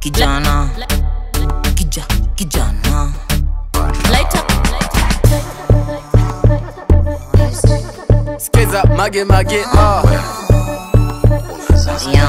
kijana kija kijana Light up. Skiza mage mage ah. yeah.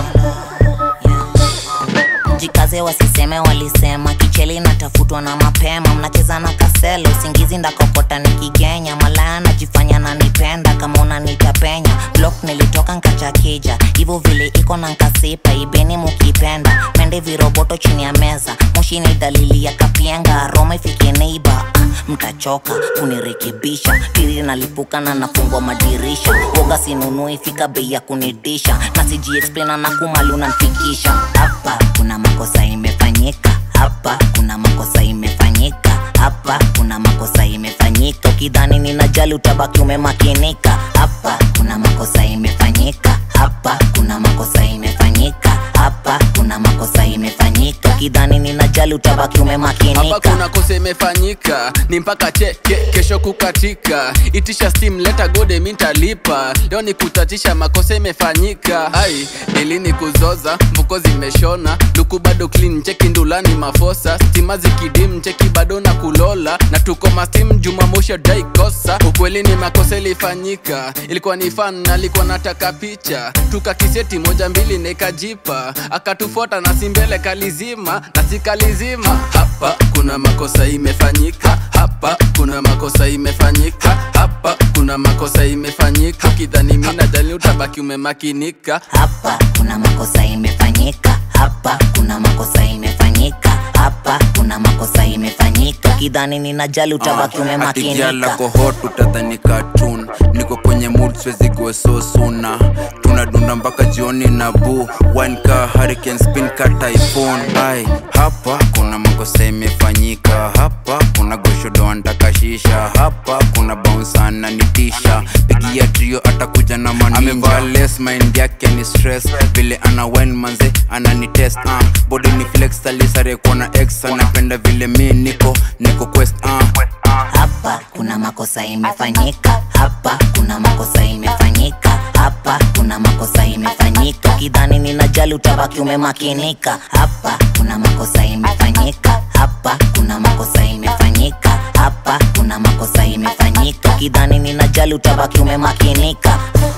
Yeah. jikaze wasiseme walisema kicheli natafutwa na mapema mnacheza na kaselo usingizi ndakokota nikigenya malaya najifanya nanipenda kama unanitapenya blok nilitoka nkachakija hivyo vile iko na nkasipa ibeni mukipenda mende viroboto chini ya meza moshi ni dalili ya kapienga roma ifike neiba ah, mtachoka kunirekebisha tiri nalipuka na nafungwa madirisha woga sinunui fika bei ya kunidisha na sijiexplaina na kumali unanfikisha hapa kuna makosa imefanyika hapa kuna makosa imefanyika hapa kuna makosa imefanyika ukidhani ninajali utabaki umemakinika hapa kuna makosa imefanyika hapa kuna makosa imefanyika hapa kuna makosa imefanyika ukidhani ninajali utabaki hapa umemakinika kuna kosa imefanyika ni mpaka cheke kesho kukatika itisha steam leta gode mintalipa leo ni kutatisha makosa imefanyika ai ilini kuzoza mvuko zimeshona luku bado clean cheki ndulani mafosa stima zikidim cheki bado na kulola na tuko mastim jumamoshi daikosa ukweli ni makosa ilifanyika ilikuwa ni fan alikuwa nataka picha tukakiseti moja mbili nikajipa akatufuata na simbele kalizima na sikalizima hapa kuna makosa imefanyika hapa kuna makosa imefanyika hapa kuna makosa imefanyika kidhani mina jali utabaki umemakinika hapa kuna makosa imefanyika hapa kuna makosa imefanyika hapa kuna makosa imefanyika kidhani ninajali utabaki atigiala umemakinika kohot utadhani cartoon niko kwenye mood siwezi go so suna tunadunda mpaka jioni na bu wanka hurricane spin ka typhoon ai hapa kuna makosa imefanyika hapa kuna goshodo antakashisha hapa kuna bounce nitisha pigia trio atakuja na maninja amevaa less mind yake ni stress vile ana wine manze ananitest uh. body ni flex alisare kuona ex anapenda vile mi niko niko quest uh. hapa kuna makosa imefanyika hapa kuna makosa imefanyika hapa kuna makosa imefanyika kidhani ninajali utabaki umemakinika hapa kuna makosa imefanyika hapa kuna makosa imefanyika hapa kuna makosa imefanyika kidhani ninajali utabaki umemakinika